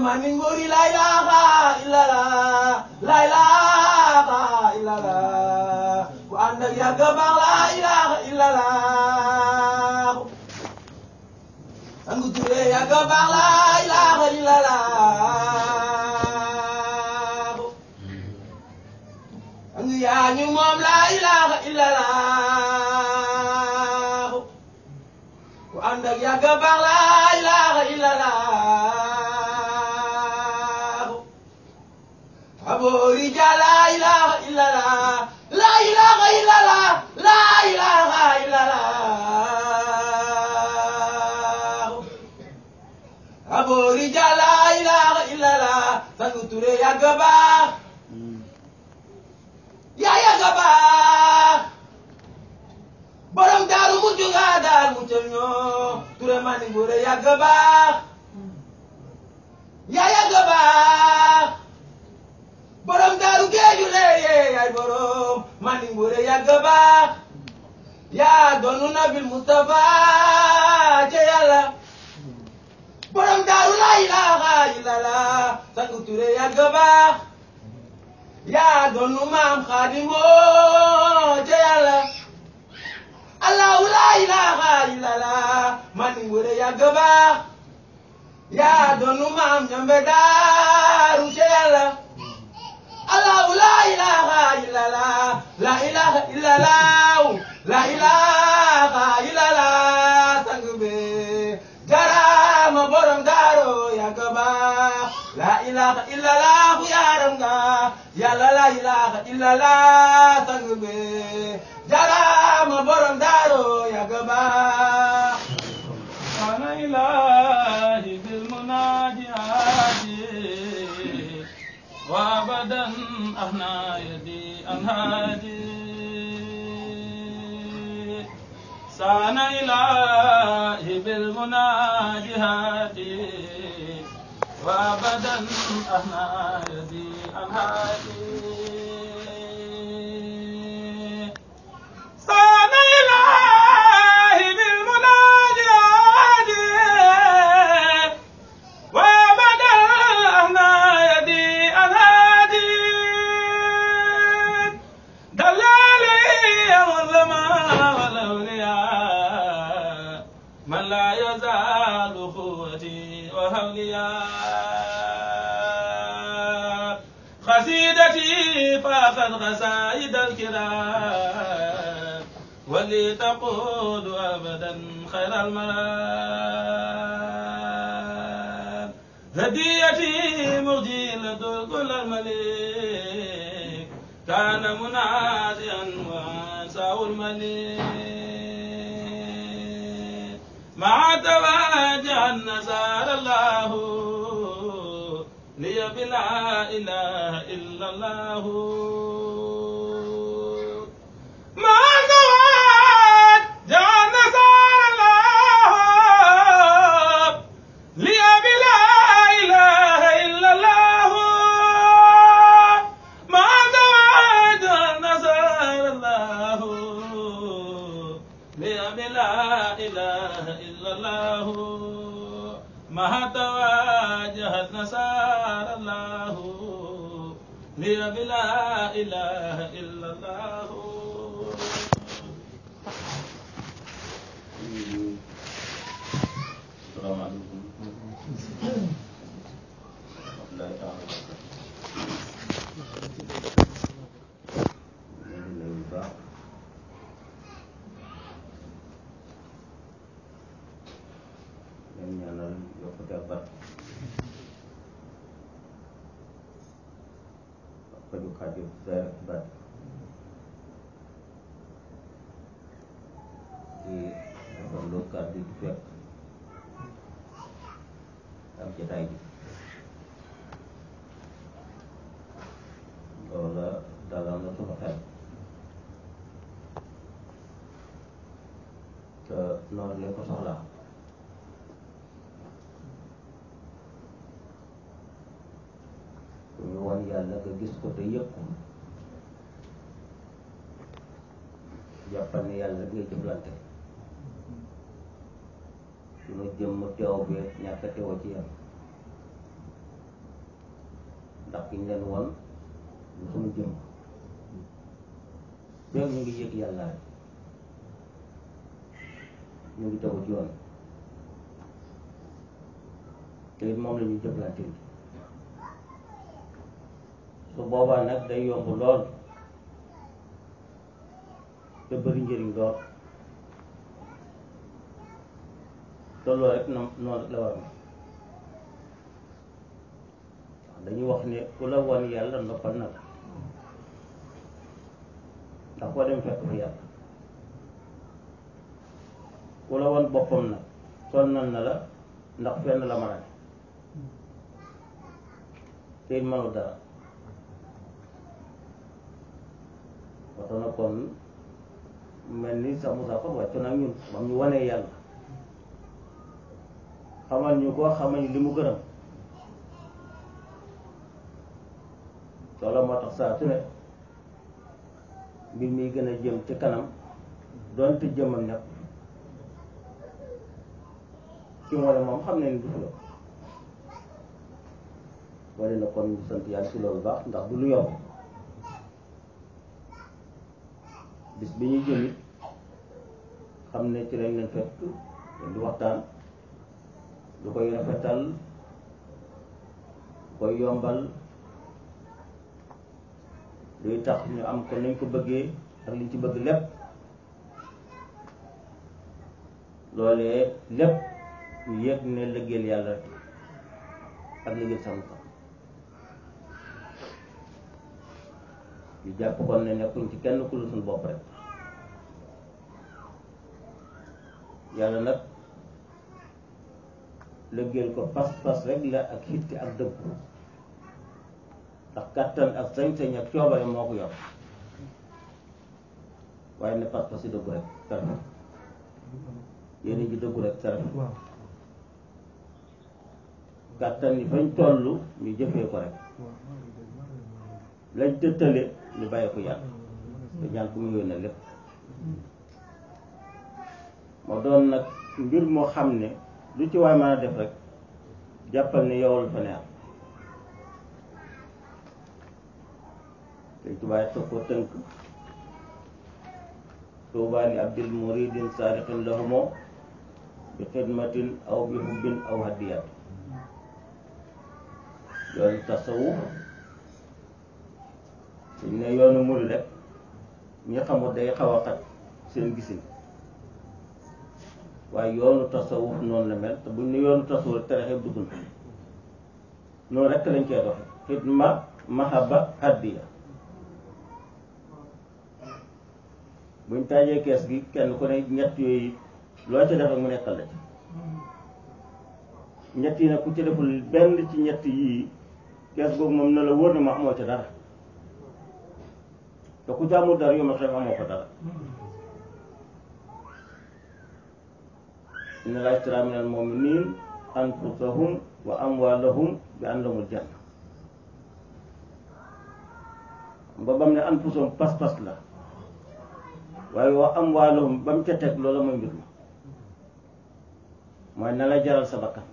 mani ngori la ilaha illallah la ilaha illallah ku ànd ak yàgg baax la ilaha illallah sangu ture yàgg baax la ilaha illallah sangu yaa ñu moom la ilaha illallah ku ànd ak yàgg baax la ilaha illallah aboori ja la ilaha illallah la ilaha illallah la ilaha illallah aboori ja la ilaha illallah sangu ture yàgg baax yaa yàgg baax borom daaru mu juga daal mu cël ñoo ture mani ngure yàgg baax yaa yàgg baax borom daaru géeju leeye yaay borom mani ngure yàgg baax yaa doonu nabil Mustafa ca yàlla borom daaru la ilaha illallah sangu ture yàgg baax yaa doonu maam xaadimoo ca yàlla allahu la ilaha illallah mani ngure yàgg baax yaa doonu maam ñambe daaru ca yàlla allahu la ilaha illallah la ilaha illallah la ilaha illallah sang be jarama borom daaro yàgg baax la ilaha illallah yaram nga yàlla la ilaha illallah sang be jarama borom daaro yàgg baax أنا إلهي بالمناجات وأبدا أهنا يدي أنهادي سان إلهي بالمناجات وأبدا أهنا يدي أنهادي سان إلهي بالمناجات وأبدا أهنا يدي أنهادي دلالي العلماء والأولياء من لا يزال قوتي وهولياء قصيدتي فاخذ قصائد الكرام ولي تقود أبدا خير المرام هديتي مجيلة كل الملك كان منازعا وانساه الملك مع تواجع النصارى الله لي بلا إله إلا الله مع تواجع النصارى الله لي بلا إله إلا الله مع تواجع النصارى الله لي بلا إله إلا الله مع تواجهت نصارى الله لي بلا إله إلا الله salaamaaleykum rahmatullahi taala ñu ngi nuyu bu baax leen ñaanal yokkute ak barke ak faju xaajo zaahir ak baatin di rafetlu kàddu yi fekk ak jotaay bi loola dalal na sunu xel te noonu lañ ko soxlaa ku ñu wan yàlla nga gis ko te yëg ko jàppal ne yàlla rek ngay jëflante sunu jëmm teew bi ñàkk a teewoo ci yàlla ndax ki ñu leen won lu suñu jëm feeg ñu ngi yëg yàlla rek ñu ngi tegu ci yoon te it moom la ñuy jëflante su boobaa nag day yomb lool te bëri njëriñ lool te loolu rek na noonu la war a dañuy wax ne ku la won yàlla noppal na la ndax koo dem fekk fa yàlla ku la won boppam nag sonnal na la ndax fenn la mën a ne te it mënul dara waxta na kon mel ni sax Moussa kon wàccu nag ñun bam ñu wanee yàlla xamal ñu ko xamal ñu li mu gërëm loolu moo tax saa su ne mbir mi gën a jëm ci kanam doonte jëmam nekk ci moo ne moom xam ne ni du fi yomb wala na kon ñu sant yàlla ci loolu baax ndax du lu yomb bis bi ñuy jëm it xam ne ci lañ leen fekk di waxtaan lu koy rafetal lu koy yombal luy tax ñu am ko nañ ko bëggee ak liñ ci bëgg lépp loolee lépp ñu yëg ne liggéeyal yàlla rek ak liggéeyal sama sax ñu jàpp kon ne nekkuñ ci kenn ku lu suñu bopp rek yàlla nag liggéeyal ko pas-pas rek la ak xitti ak dëggu ndax kàttan ak sañ-sañ ak coobare moo ko yor waaye ne pas-pas yi dëggu rek taraf yéen ji dëggu rek taraf kàttan yi fañ toll ñu jëfee ko rek lañ tëttale ñu bàyyi ko yàlla te ñaan ku mu yónnee lépp moo doon nag mbir moo xam ne lu ci waay mën a def rek jàppal ne yow la fa neex te tubaay toog ko tënk tuubaa li abdil muridin saadiqin lahumo bi xidmatin aw bi hubbin aw hadiyat yoonu tasawuf suñ ne yoonu murid rek ñi xamul day xaw a xat seen gisin waaye yoonu tasawuf noonu la mel te buñ ne yoonu tasawuf rek tere xeeb dugg na noonu rek lañ koy doxe xidma mahaba hadiya buñ taajee kees gi kenn ku ne ñett yooyu loo ci def rek mu nekkal la ci ñett yi nag ku ci deful benn ci ñett yii kees googu moom na la wóor ne ma amoo ci dara te ku ci amul dara yow ma xam amoo ko dara inna laa ishtara minal mu'miniina anfusahum wa amwaalahum bi anna lahumul janna ba bam ne anfusahum pas-pas la waaye wa amwaalahum ba mu ca teg loola mooy mbir ma mooy na la jaral sa bakkan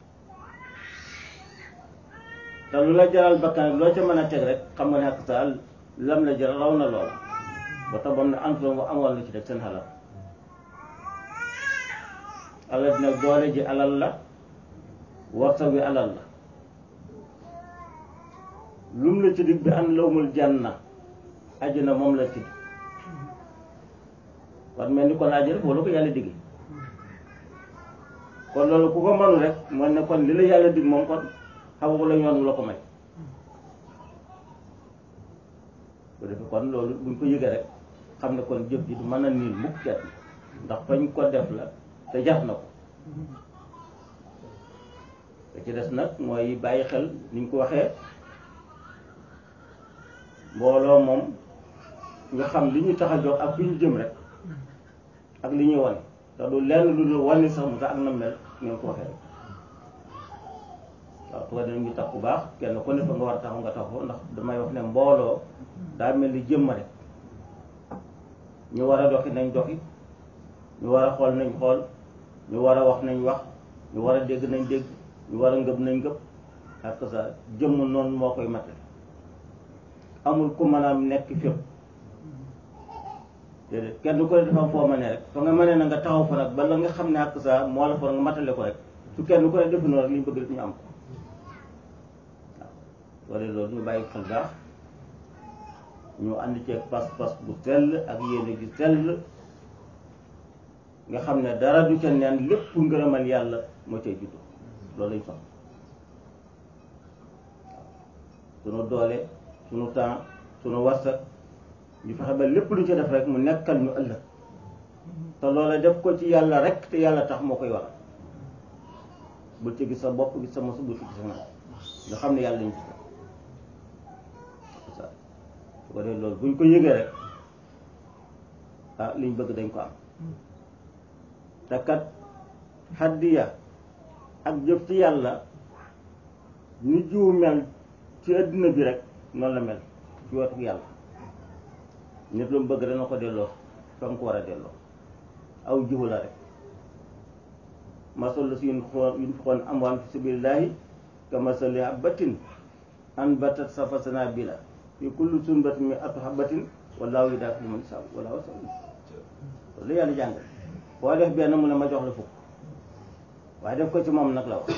te lu la jaral bakkan loo ca mën a teg rek xam nga ne ak sa lam la jaral raw na loola ba tax bam ne anfusahum wa amwaal la ci teg seen xalal alal dina doole ji alal la warsa wi alal la lum la ci dig bi an lawmul janna àjjana moom la ci dig kon mel ni kon àjjana boo la ko yàlla digee kon loolu ku ko mënu rek mooy ne kon li la yàlla dig moom kon xamu la yoon wu la ko may bu defee kon loolu buñ ko yëgee rek xam ne kon jëf ji du mën a niil mukk ket ndax fañ ko def la te jar na ko te ci des nag mooy bàyyi xel ni ñu ko waxee mbooloo moom nga xam li ñu tax a jox ak fi ñu jëm rek ak li ñuy wane te du lenn lu dul wane sax mu tax ak na mel ngeen ko waxee rek waaw su ko defee ñu tax bu baax kenn ku ne fa nga war a taxaw nga taxaw ndax damay wax ne mbooloo daa mel ni jëmm rek ñu war a doxi nañ doxi ñu war a xool nañ xool ñu war a wax nañ wax ñu war a dégg nañ dégg ñu war a ngëb nañ ngëb ak sa jëmm noonu moo koy matal amul ku mën a nekk fépp déedéet kenn ko ne dafa am foo ma ne rek fa nga mënee na nga taxaw fa nag bala nga xam ne ak sa moo la fa nga matale ko rek su kenn ko ne defe noonu rek li ñu bëgg rek ñu am ko waaw soo dee loolu ñu bàyyi xel baax ñu ànd ceeg pas-pas bu sell ak yéene gi sell nga xam ne dara du ca neen lépp ngërëmal yàlla moo cay juddu loolu lañ soxla sunu doole sunu temps sunu warsak ñu fexe ba lépp lu ci def rek mu nekkal ñu ëllëg te loola def ko ci yàlla rek te yàlla tax moo koy waral bul ci gis sa bopp gis sa mosu bul ci gis sa naan nga xam ne yàlla lañ gis su ko defee loolu buñ ko yëgee rek ah liñ bëgg dañ ko am te kat xaddiya ak jëf ci yàlla ni jiw mel ci adduna bi rek noonu la mel ci wetu yàlla nit lu mu bëgg dana ko delloo fa mu ko war a delloo aw jiwu la rek masol la si yun xoon yun fi xoon amwaan fi sabilillahi ka masali habbatin anbatat safa sanabila fi kulli sunbatin mi atu habbatin wallahu yudaafi liman yashaa wallahu wasi'un loolu yàlla jàngal boo def benn mu ne ma jox la fukk waaye def ko ci moom nag la wax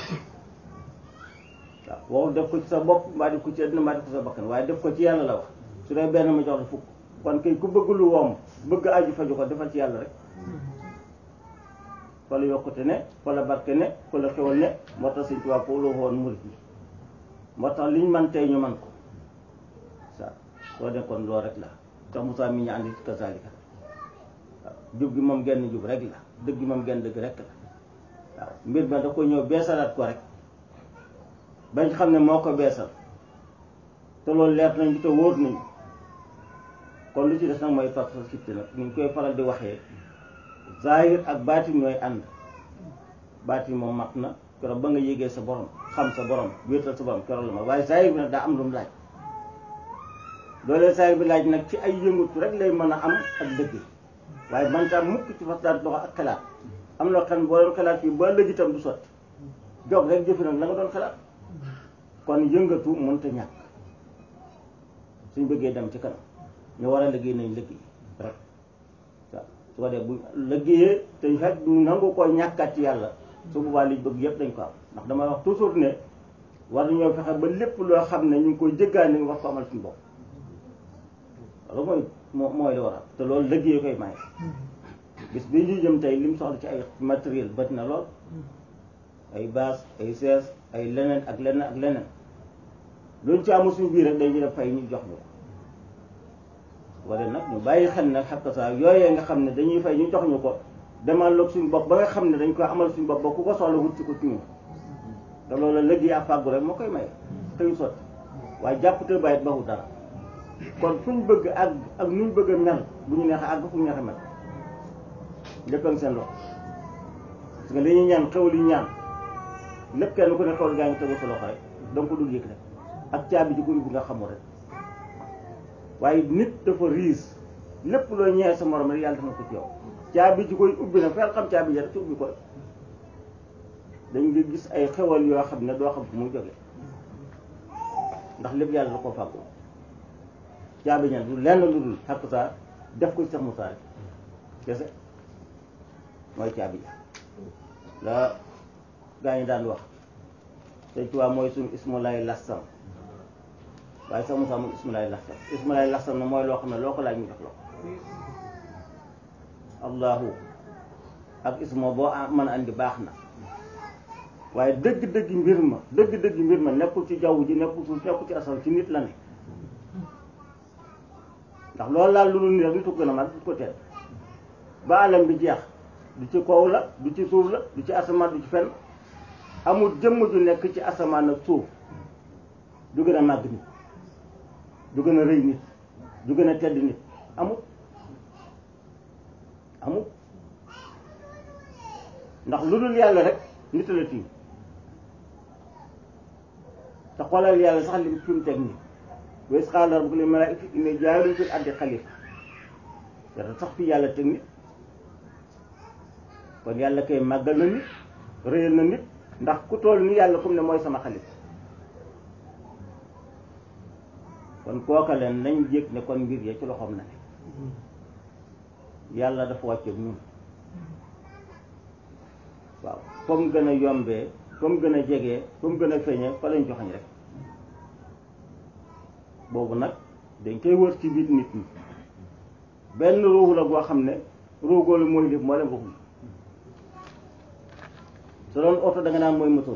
waaw wow def ko ci sa bopp mbaa def ko ci àddina mbaa def ko sa bakkan waaye def ko ci yàlla la wax su dee benn ma jox la fukk kon kay ku bëgg lu woom bëgg aju faju ko defal ci yàlla rek fa la yokkute ne fa la barke ne fa la xewal ne moo tax Sëñ Tuubaa foofu la woon murit yi moo tax liñ man tey ñu man ko sa soo nekkoon loolu rek la tax Moussa mi ñu andi ci kasaalika waaw jub gi moom genn jub rek la dëgg gi moom genn dëgg rek la waaw mbir ma da ko ñëw beesalaat ko rek bañ xam ne moo ko beesal te loolu leer nañu te wóor nañu kon lu ci des nag mooy pas sa sitte nag ñu ngi koy faral di waxee zahir ak baatin ñooy ànd baatin moom mat na keroog ba nga yégee sa borom xam sa borom wéetal sa borom keroog la ma waaye zahir bi nag daa am lu mu laaj loolee zahir bi laaj nag ci ay yëngatu rek lay mën a am ak dëgg waaye man tam mukk ci fas daan dox ak xalaat am na xam boo doon xalaat fii ba léegi itam du sotti jóg rek jëfi nag la nga doon xalaat kon yëngatu mënta ñàkk suñ bëggee dem ci kanam ñu war a liggéey nañ liggéey rek waaw su ko dee bu liggéeyee te fekk du nangu koo ñàkkaat ci yàlla su boobaa liñ bëgg yëpp dañ ko am ndax damay wax toujours ne war nañoo fexe ba lépp loo xam ne ñu ngi koy jéggaani ñu war ko amal suñu bopp loolu mooy moo mooy li waral te loolu liggéey koy maye bis bi ñu jëm tey lim soxla ci ay matériel bari na lool ay bâche ay chaise ay leneen ak leneen ak leneen luñ ci amul suñu biir rek dañuy def fay ñu jox ñu wala nag ñu bàyyi xel nag xakk saa yooyee nga xam ne dañuy fay ñu jox ñu ko demal loog suñu bopp ba nga xam ne dañ koy amal suñu bopp ba ku ko soxla wut ci ko ci ñun te loolu liggéey ak fàggu rek moo koy maye xëyu sotti waaye jàpp te bàyyit baxu dara kon fu ñu bëgg ak ak nu ñu bëgg a mel bu ñu neexee àgg fu ñu neexee mel lépp ak seen loxo parce que li ñuy ñaan xewal yi ñaan lépp kenn ku ne xewal gaa ngi tegu sa loxo rek donc ko dul yëg rek ak caabi ji ko ubbi nga xamul rek waaye nit dafa riis lépp loo ñëwee sa morom rek yàlla def na ko ci yow caabi ji koy ubbi nag feel xam caabi ji rek ci ubbi ko rek dañ nga gis ay xewal yoo xam ne doo xam fu muy jóge ndax lépp yàlla da koo fàggu caabi ñan du lenn lu dul xakk saa def ko ci sax Musaa rek kese mooy caabi ji la gaa ñi daan wax Sëñ Tuubaa mooy suñu ismulaay lasam waaye sax Musaa mooy ismulaay lasam ismulaay lasam na mooy loo xam ne loo ko laaj ñu def loo allahu ak ismo boo mën a andi baax na waaye dëgg-dëgg mbir ma dëgg-dëgg mbir ma nekkul ci jaww ji nekkul suuf nekkul ci asaw ci nit la ne ndax loolu laal lu dul nii rek nitu gën a mag du ko teel ba alam bi jeex du ci kaw la du ci suuf la du ci asamaan du ci fenn amul jëmm ju nekk ci asamaan ak suuf du gën a màgg nit du gën a rëy nit du gën a tedd nit amul amul ndax lu dul yàlla rek nit la tiim te xoolal yàlla sax lim fi mu teg nii wa iz qaala rabbuka lil malaa'ikati inni jaa'ilun fil ardi xalifa yàlla sax fi yàlla teg nit kon yàlla kay màggal na nit réyal na nit ndax ku toll ni yàlla comme ne mooy sama xalifa kon kooka leen nañ yëg ne kon mbir ya ci loxoom na ne yàlla dafa wàcceeg ñun waaw fa mu gën a yombee fa mu gën a jegee fa mu gën a feeñee fa lañ joxañ rek boobu nag dañ koy wër ci biir nit ñi benn ruuxu la goo xam ne ruugoolu mooy lépp moo leen ruux yi su doon oto da nga naan mooy moteur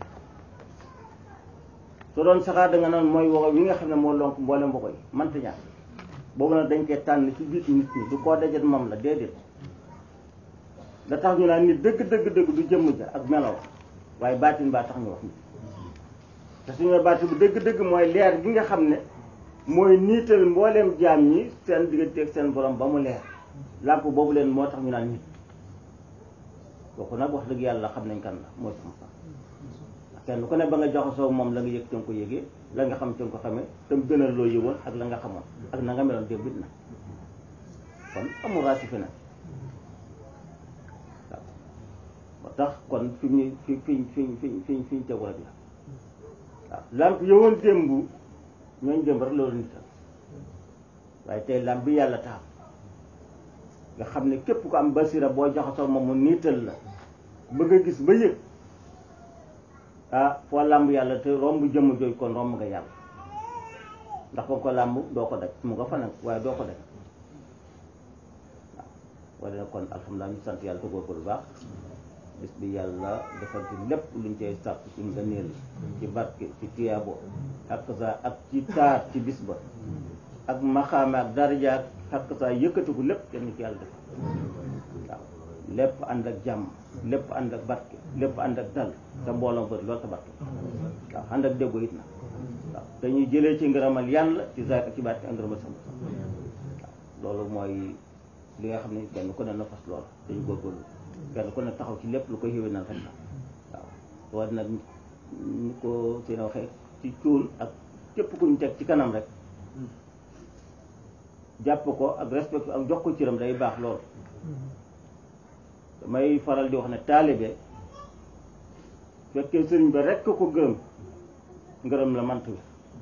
su doon saxaar da nga naan mooy woxo wi nga xam ne moo lonk mboolem woxo yi manta ñaar boobu nag dañ koy tànn ci biir nit ñi du koo dajet moom la déedéet da tax ñu naan nit dëgg dëgg dëgg du jëmm ja ak melaw waaye baatin baa tax ñu wax nit te suñu ne baatin bu dëgg dëgg mooy leer gi nga xam ne mooy niital mbooleem jaam ñi seen digganteeg seen borom ba mu leer làmp boobu leen moo tax ñu naan nit kooku nag wax dëgg yàlla xam nañ kan la mooy sama fa kenn ku ne ba nga jaxasoo moom la nga yëg te nga ko yëgee la nga xam te nga ko xamee te mu gënal loo yëgoon ak la nga xamoon ak na nga meloon démb it na kon amul raasifi nag waaw moo tax kon fi ñu fi fi fi fi fi fi ñu tegu rek la waaw lamp yowoon démb ñooñ démb rek loolu nital waaye tey lamp bi yàlla taal nga xam ne képp ko am basira boo jaxasoo moom mu niital la bëgg a gis ba yëg ah foo làmb yàlla te romb jëmm jooju kon romb nga yàlla ndax ba ko làmb doo ko daj mu nga fa nag waaye doo ko daj waaw wala kon alhamdulilah ñu sant yàlla te góorgóorlu baax bis bi yàlla defal ci lépp luñ cay sàkk ci ngëneel ci barke ci tiyaabo ak sa ak ci taar ci bis ba ak maxaame ak daraja ak sa yëkkatiku lépp kenn ci yàlla def waaw lépp ànd ak jàmm lépp ànd ak barke lépp ànd ak dal te mbooloo bëri loolu te barke waaw ànd ak déggoo it na waaw dañuy jëlee ci ngërëmal yàlla ci zaahir ak ci baat ak ngërëmal sama waaw loolu mooy li nga xam ne kenn ku ne na fas lool dañu góorgóorlu kenn ku ne taxaw ci lépp lu ko xéwénal rek la waaw war nag ñu ko seen waxee ci cuun ak képp ku ñu teg ci kanam rek jàpp ko ak respect ak jox ko ciram day baax lool damay faral di wax ne taalibe fekkee sëriñ ba rekk ko gërëm ngërëm la mant wi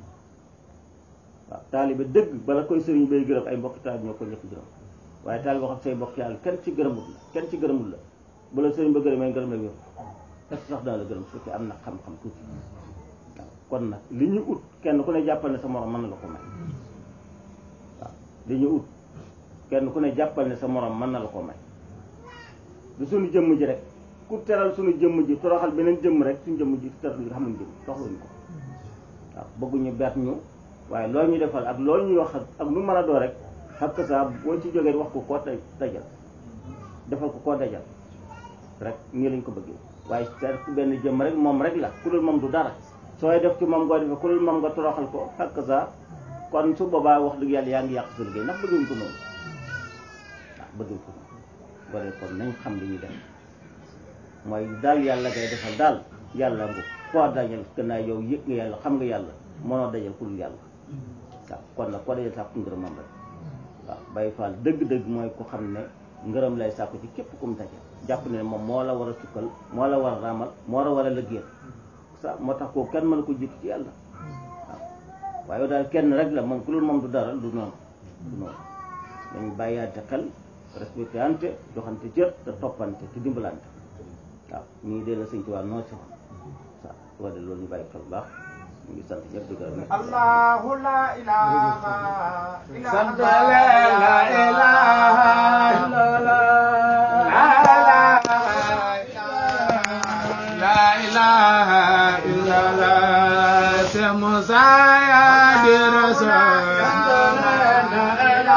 waaw taalibe dëgg bala koy sëriñ bay gërëm ay mbokki taalibe ñoo ko njëkk gërëm waaye taalibe wax ak say mbokk yàlla kenn ci gërëmut la kenn ci gërëmut la bu la sëriñ ba gërëmee ngërëm la wér est-ce que sax dana la gërëm su fekkee am na xam-xam tuuti waaw kon nag li ñu ut kenn ku ne jàppal ne sa morom mën na la ko may waaw li ñu ut kenn ku ne jàppal ne sa morom mën na la ko may du suñu jëmm ji rek ku teral suñu jëmm ji toroxal beneen jëmm rek suñu jëmm ji teral nga xamuñ jëmm soxluñu ko waaw bëgguñu beet ñu waaye loolu ñu defal ak loolu ñuy wax ak lu mën a doo rek xakk saa boo ci jógee wax ko koo dajal defal ko koo dajal rek nii lañ ko bëggee waaye ter benn jëmm rek moom rek la ku dul moom du dara sooy def ci moom ngoo defee ku dul moom nga toroxal ko xakk saa kon su boobaa wax dëgg yàlla yaa ngi yàq sa liggéey ndax bëgguñ ko noonu waaw bëgguñ ko noonu bare kon nañ xam li ñuy def mooy daal yàlla ngay defal daal yàlla ngu foo dajal gannaaw yow yëg nga yàlla xam nga yàlla mënoo dajal ku dul yàlla waaw kon nag koo dajal sàkku ngërëmam rek waaw Baye Fall dëgg-dëgg mooy ku xam ne ngërëm lay sàkku ci képp ku mu dajal jàpp ne moom moo la war a sukkal moo la war a raamal moo la war a lëggéeyal sa moo tax koo kenn mën ko jiitu ci yàlla waaw waaye daal kenn rek la moom ku dul moom du dara du noonu du noonu dañu bàyyaate xel respecté ante joxante cër te toppante te dimbalante waaw ñu ngi dee la sëñ Tuubaa noo si woon waaw su ko de loolu ñu bàyyi xel bu baax ñu ngi sant ñëpp di gërëm Allahu la ilaha illa sant la la ilaha illallah la ilaha illallah te Musa ya di rasul